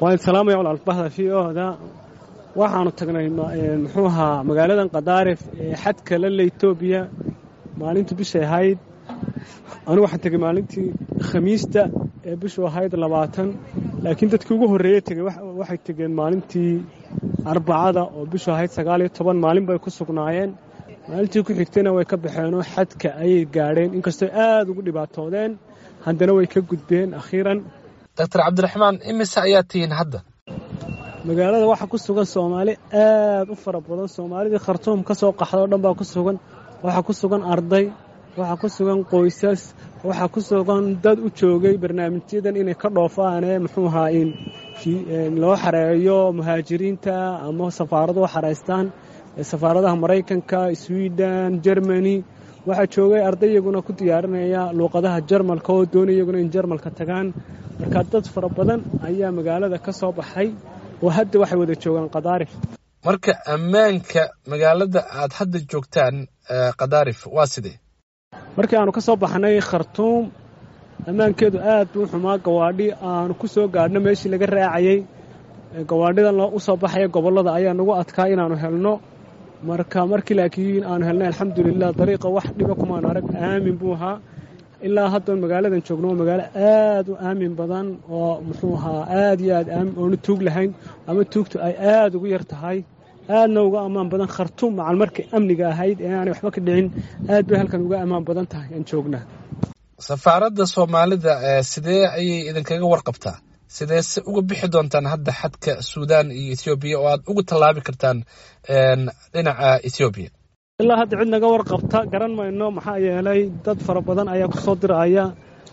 waan salaamaya walaalbahda v oda waxaanu tagnay muxuu ahaa magaaladan kadaarif ee xadka lale etoobiya maalintii bishay ahayd anigu waxaan tegey maalintii khamiista ee bishu ahayd labaatan laakiin dadkii ugu horreeye tegey waxay tegeen maalintii arbacada oo bishu ahayd sagaal iyo toban maalin bay ku sugnaayeen maalintii ku xigtayna way ka baxeenoo xadka ayay gaadheen inkastoo aad ugu dhibaatoodeen haddana way ka gudbeen akhiiran doctor cabdiraxmaan imise ayaa tihiin hadda magaalada waxaa ku sugan soomaali aad u fara badan soomaalidii khartuum ka soo qaxda o dhan baa ku sugan waxaa ku sugan arday waxaa ku sugan qoysas waxaa ku sugan dad u joogay barnaamijyadan inay ka dhoofaane muxuu ahaa in loo xareeyo muhaajiriinta ama safaarado xareystaan safaaradaha maraykanka sweden germany waxaa joogay arday iyaguna ku diyaarinaya luuqadaha jarmalka oo doonay iyaguna in jarmalka tagaan marka dad fara badan ayaa magaalada ka soo baxay oo hadda waxay wada joogaan kadaarif marka ammaanka magaalada aad hadda joogtaan kadaarif waa sidee markii aanu ka soo baxnay khartuum ammaankeedu aad buu xumaa gawaadhi aanu ku soo gaadhno meeshii laga raacayey gawaadhidan u soo baxaya gobollada ayaa nagu adkaa inaannu helno marka markii laakiin aanu helnay alxamdulilah dariiqa wax dhiba kumaanu arag aamin buu ahaa ilaa hadda magaaladan joogno waa magaalo aad u aamin badan oo muxuu ahaa aad iyo aad oonu tuug lahayn ama tuugtu ay aad ugu yar tahay aadna uga ammaan badan khartuum macal markay amniga ahayd ee aanay waxba ka dhicin aad bay halkan uga ammaan badan tahay aan joognaa safaaradda soomaalida sidee ayay idinkaga warqabtaa sidee se uga bixi doontaan hadda xadka suudaan iyo ethoobiya oo aad uga tallaabi kartaan dhinaca ethoobiya ilaa hadda cid naga warqabta garan mayno maxaa yeelay dad fara badan ayaa ku soo diraya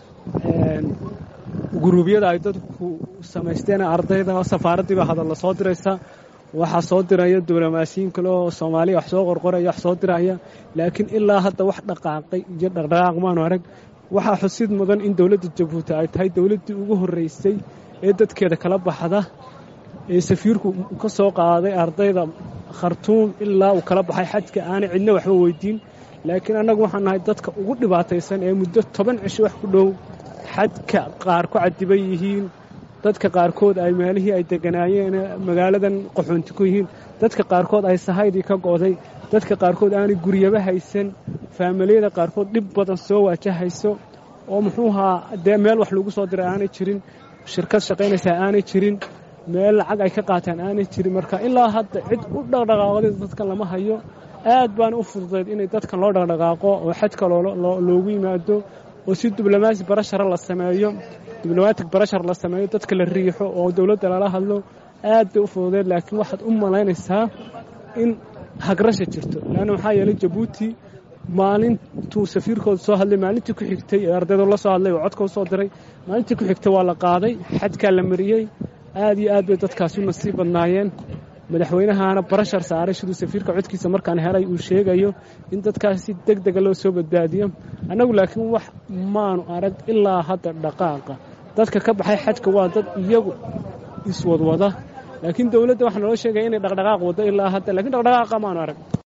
guruubyada ay dadku samaysteen ardayda safaaraddii baa hadalla soo diraysa waxaa soo diraya diblomaasiyiin kale oo soomaaliya wax soo qorqoraya wax soo diraya laakiin ilaa hadda wax dhaqaaqay iyo dhaqdhaqaaq maanu arag waxaa xusid mudan in dowladda jabuuti ay tahay dowladdii ugu horraysay ee dadkeeda kala baxda ee safiirku ka soo qaaday ardayda khartuum ilaa uu kala baxay xajka aanay cidna waxba weydiin laakiin annagu waxaan nahay dadka ugu dhibaataysan ee muddo toban cisho wax ku dhow xadka qaar ku cadiban yihiin dadka qaarkood ay meelihii ay deganaayeen magaaladan qaxoonti ku yihiin dadka qaarkood ay sahaydii ka go'day dadka qaarkood aanay guryaba haysan faamiliyada qaarkood dhib badan soo waajahayso oo muxuu ahaa dee meel wax lagu soo diray aanay jirin shirkad shaqaynaysaa aanay jirin meel lacag ay ka qaataan aanay jirin marka ilaa hadda cid u dhaqdhaqaaqday dadkan lama hayo aad baana u fududayd inay dadkan loo dhaqdhaqaaqo oo xadka loogu yimaado oo si diblomaasi barashara la sameeyo diblomatic barashar la sameeyo dadka la riixo oo dowladda lala hadlo aad bay u fududeed laakiin waxaad u malaynaysaa in hagrasha jirto leanna maxaa yeelay jabuuti maalintuu safiirkooda soo hadlay maalintii ku xigtay ee ardaydu la soo hadlay oo codka u soo diray maalintii ku xigtay waa la qaaday xadkaa la mariyey aad iyo aad bay dadkaasi u nasiib badnaayeen madaxweynahaana barashar saaray siduu safiirka codkiisa markaan helay uu sheegayo in dadkaas si deg dega loo soo badbaadiyo annagu laakiin wax maanu arag ilaa hadda dhaqaaqa dadka ka baxay xajka waa dad iyagu iswadwada laakiin dowladda waxaa naloo sheegaya inay dhaqdhaqaaq waddo ilaa hadda lakiin dhaqdhaqaaqa maanu arag